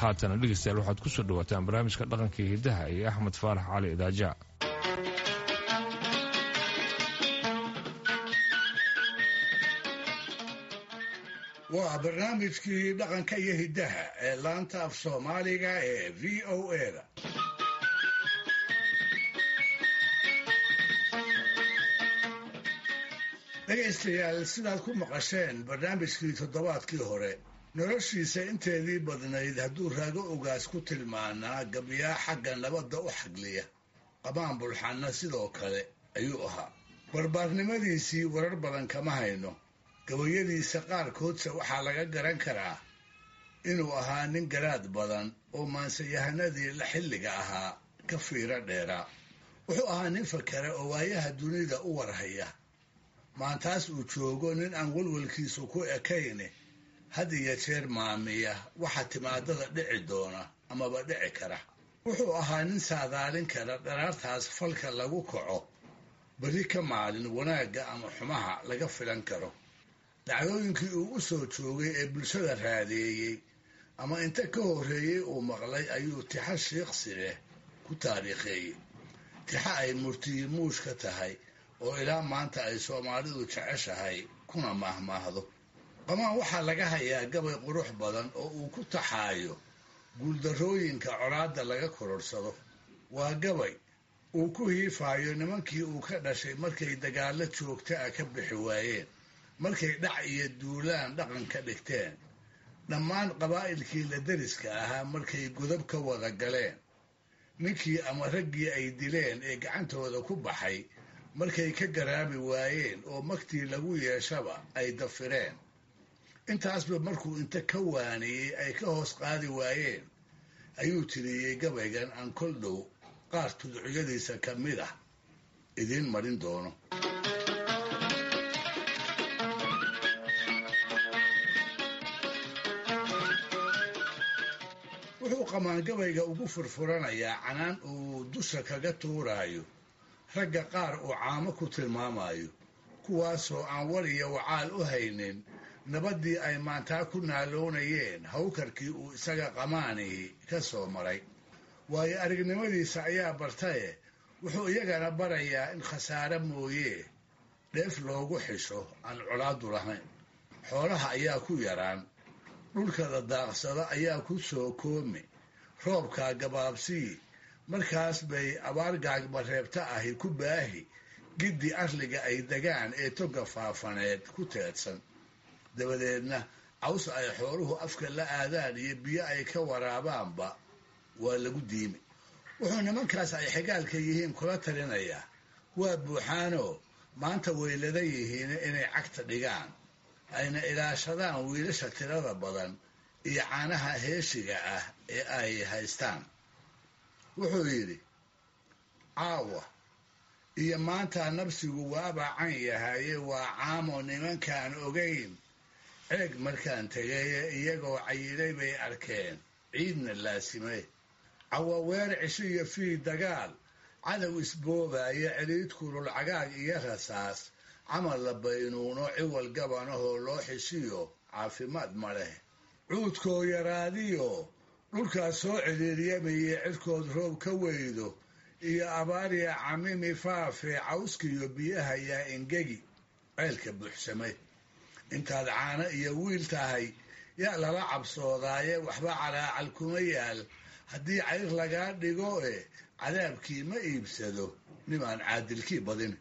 haatana dhegeystayaal waxaad ku soo dhawaataan barnaamijka dhaqanka iyo hiddaha iyo axmed faarax cali idaaja waa barnaamijkii dhaqanka iyo hiddaha ee laanta af soomaaliga ee v o eda dhegaystayaal sidaad ku maqasheen barnaamijkii toddobaadkii hore noloshiisa inteedii badnayd hadduu raago ogaas ku tilmaanaa gabyaa xagga nabadda u xagliya qabaan bulxanna sidoo kale ayuu ahaa barbaarnimadiisii warar badan kama hayno gabayadiisa qaarkoodse waxaa laga garan karaa inuu ahaa nin garaad badan oo maansayahanadii la xilliga ahaa ka fiiro dheeraa wuxuu ahaa nin fakera oo waayaha dunida u warhaya maantaas uu joogo nin aan walwalkiisu ku ekayne had iyo jeer maamiya waxa timaadada dhici doona amaba dhici kara wuxuu ahaa nin saadaalin kara dharaartaas falka lagu kaco beri ka maalin wanaagga ama xumaha laga filan karo dhacdooyinkii uu u soo joogay ee bulshada raadeeyey ama inta ka horreeyey uu maqlay ayuu tixa shiiqsi leh ku taariikheeyey tixa ay murtiyi muush ka tahay oo ilaa maanta ay soomaalidu jeceshahay kuna maahmaahdo qamaan waxaa laga hayaa gabay qurux badan oo uu ku taxaayo guuldarrooyinka colaadda laga kororsado waa gabay uu ku hiifaayo nimankii uu ka dhashay markay dagaallo joogta ah ka bixi waayeen markay dhac iyo duulaan dhaqan ka dhigteen dhammaan qabaa'ilkii la deriska ahaa markay godab ka wada galeen ninkii ama raggii ay dileen ee gacantooda ku baxay markay ka garaabi waayeen oo magtii lagu yeeshaba ay dafireen intaasba markuu inta ka waaniyey ay ka hoos qaadi waayeen ayuu tiriyey gabaygan aan kol dhow qaar tudciyadiisa ka mid ah idiin marin doono wuxuu qamaangabayga ugu furfuranayaa canaan uu dusha kaga tuuraayo ragga qaar uu caamo ku tilmaamayo kuwaasoo aan war iyo wacaal u haynin nabaddii ay maantaa ku naaloonayeen hawkarkii uu isaga qamaanihi ka soo maray waayo aragnimadiisa ayaa bartaye wuxuu iyagana barayaa in khasaare mooyee dheef loogu xisho aan colaadu lahayn xoolaha ayaa ku yaraan dhulkada daaqsado ayaa ku soo koomi roobkaa gabaabsii markaas bay abaar gaagbareebta ahi ku baahi giddi arliga ay degaan ee toga faafaneed ku teedsan dabadeedna caws ay xooluhu afka la aadaan iyo biyo ay ka waraabaanba waa lagu diimi wuxuu nimankaas ay xigaalka yihiin kula talinayaa waa buuxaanoo maanta waylada yihiin inay cagta dhigaan ayna ilaashadaan wiilasha tirada badan iyo caanaha heeshiga ah ee ay haystaan wuxuu yidhi caawa iyo maanta nabsigu waabaa can yahaye waa caamo nimankaan ogayn ceeg markaan tegaye iyagoo cayilay bay arkeen ciidna laasimay cawaweer cisho iyo fii dagaal cadow isboobaayo celiid kulul cagaag iyo rasaas camal la baynuuno ciwal gabanahoo loo xishiyo caafimaad ma leh cuudkoo yaraadiyo dhulkaas soo celiiryamayey cirkood roob ka weydo iyo abaariya camimi faafe cawskiyo biyaha yaa engegi ceelka buuxsamay intaad caano iyo wiil tahay yaa lala cabsoodaaye waxba calaacal kuma yaal haddii cayr lagaa dhigo e cadaabkii ma iibsado nimaan caadilkii badin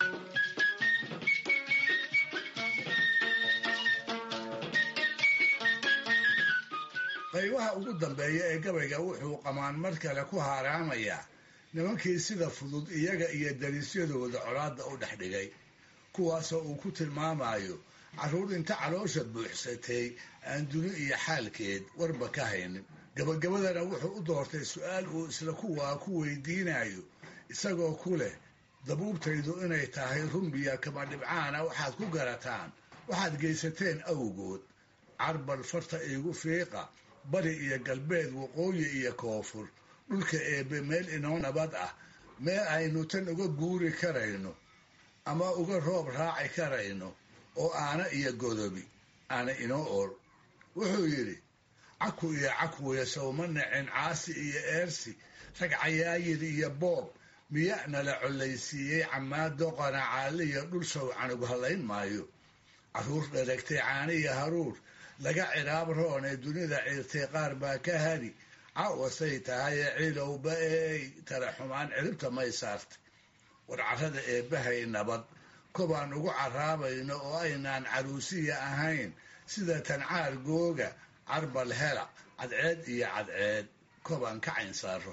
qaybaha ugu dambeeya ee gabayga wuxuu qamaan mar kale ku haaraamayaa nimankii sida fudud iyaga iyo dariisyadooda colaadda u dhex dhigay kuwaasoo uu ku tilmaamayo carruur inta caloosha buuxsatay aan duni iyo xaalkeed warba ka haynin gabagabadana wuxuu u doortay su-aal uu isla kuwaa ku weydiinayo isagoo ku leh dabuubtaydu inay tahay rumbiya kama dhibcaana waxaad ku garataan waxaad geysateen awgood carbal farta iigu fiiqa bari iyo galbeed waqooyi iyo koonfur dhulka eebbe meel inoo nabad ah meel aynu tan uga guuri karayno ama uga roob raaci karayno oo aana iyo godobi aana inoo ool wuxuu yidhi caku iyo cakwiya sawma nacin caasi iyo eersi rag cayaayir iyo boob miya'na la collaysiiyey camaado qanacaaliyo dhul sow canug hallayn maayo carruur dharagtay caaniya haruur laga cihaab roon ee dunida ciirtay qaar baa ka hadi cawasay tahaye cilowba eey tala xumaan ciribta may saartay war carrada eebbahay nabad kobaan ugu caraabayno oo aynaan caruusiya ahayn sida tancaar googa carbal hela cadceed iyo cadceed kobaan ka cayn saaro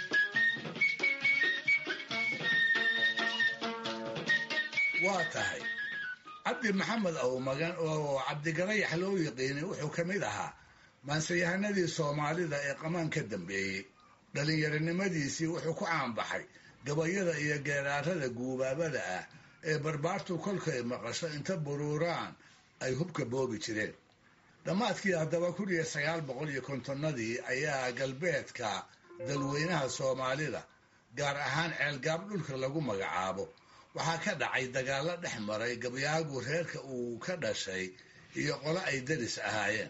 waa tahay cabdi maxamed awmagan oo cabdigarayax loo yiqiinay wuxuu ka mid ahaa maansayahanadii soomaalida ee qamaan ka dambeeyey dhallinyaronimadiisii wuxuu ku caanbaxay gabayada iyo geeraarada guubaabada ah ee barbaartu kolkay maqasho inta buruuraan ay hubka boobi jireen dhammaadkii haddaba kun iyo sagaal boqol iyo kontonnadii ayaa galbeedka dalweynaha soomaalida gaar ahaan ceelgaab dhulka lagu magacaabo waxaa ka dhacay dagaallo dhex maray gabyaagu reerka uu ka dhashay iyo qolo ay daris ahaayeen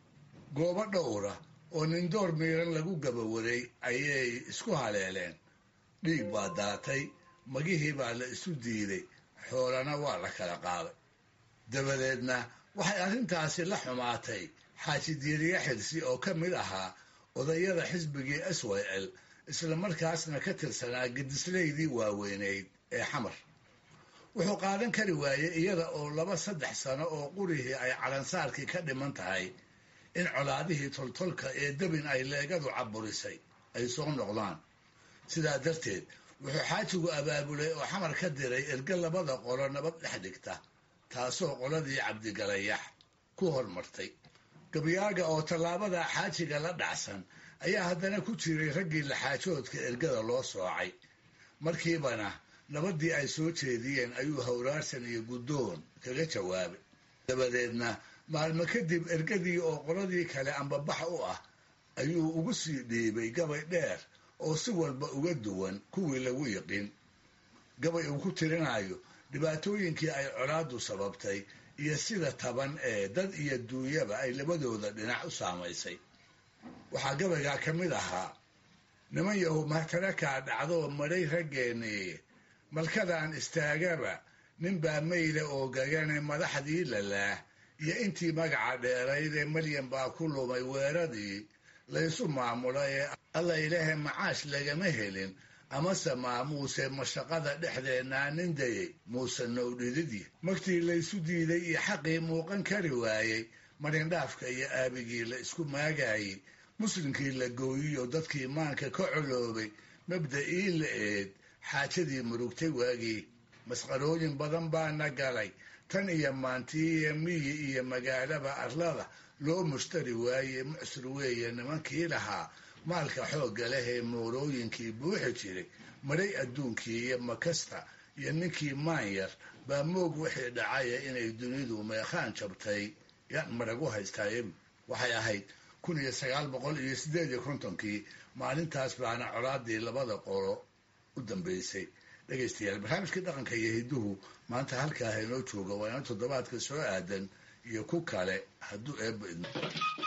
goobo dhowra oo nindoor miiran lagu gabawaray ayay isku haleeleen dhiig baa daatay magihii baa la isu diiday xoolana waa la kala qaaday dabadeedna waxay arrintaasi la xumaatay xaaji diiriye xirsi oo ka mid ahaa odayada xisbigii s y l isla markaasna ka tirsanaa gedislaydii waaweyneyd ee xamar wuxuu qaadan kari waayey iyada oo laba saddex sano oo qurihii ay calansaarkii ka dhiman tahay in colaadihii toltolka ee debin ay leegadu caburisay ay soo noqdaan sidaa darteed wuxuu xaajigu abaabulay oo xamar ka diray erge labada qolo nabad dhex dhigta taasoo qoladii cabdigalayax ku hormartay gabyaaga oo tallaabada xaajiga la dhacsan ayaa haddana ku jiray raggii laxaajoodka ergada loo soocay markiibana nabaddii ay soo jeediyeen ayuu hawraarsan iyo guddoon kaga jawaabay dabadeedna maalmo kadib ergadii oo qoladii kale ambabax u ah ayuu ugu sii dhiibay gabay dheer oo si walba uga duwan kuwii lagu yiqin gabay uu ku tirinayo dhibaatooyinkii ay colaaddu sababtay iyo sida taban ee dad iyo duunyaba ay labadooda dhinac u saamaysay waxaa gabaygaa ka mid ahaa niman yahu mahtarakaa dhacdoo madhay raggeennii malkadaan istaagaba ninbaa mayle oo gagane madaxdii lalaah iyo intii magaca dheerayd ee malyan baa ku lumay weeradii laysu maamula ee alla ilaahay macaash lagama helin amase maamuuse mashaqada dhexdeennaa nin dayey muuse nowdhididii magtii laysu diiday iyo xaqii muuqan kari waayey marindhaafka iyo aabigii la isku maagaayey muslimkii la gooyiyo dadkii maanka ka coloobay mabda'ii la eed xaajadii murugtay waagii masqarooyin badan baana galay tan iyo maantiiiyo miyi iyo magaalaba arlada loo mushtari waaye mucsur weeye nimankii lahaa maalka xoogga leh ee moorooyinkii buuxi jiray madhay adduunkii iyo makasta iyo ninkii maanyar baa moog wixii dhacaya inay dunidu meekhaan jabtay yaan maragu haystaayebu waxay ahayd kun iyo sagaal boqol iyo siddeed iyo kontonkii maalintaas baana colaadii labada qolo u dambeysay dhegaystayaal barnaamijkii dhaqanka iyo hidduhu maanta halkaa haynoo jooga waa ina toddobaadka soo aadan iyo ku kale hadduu eebba idmo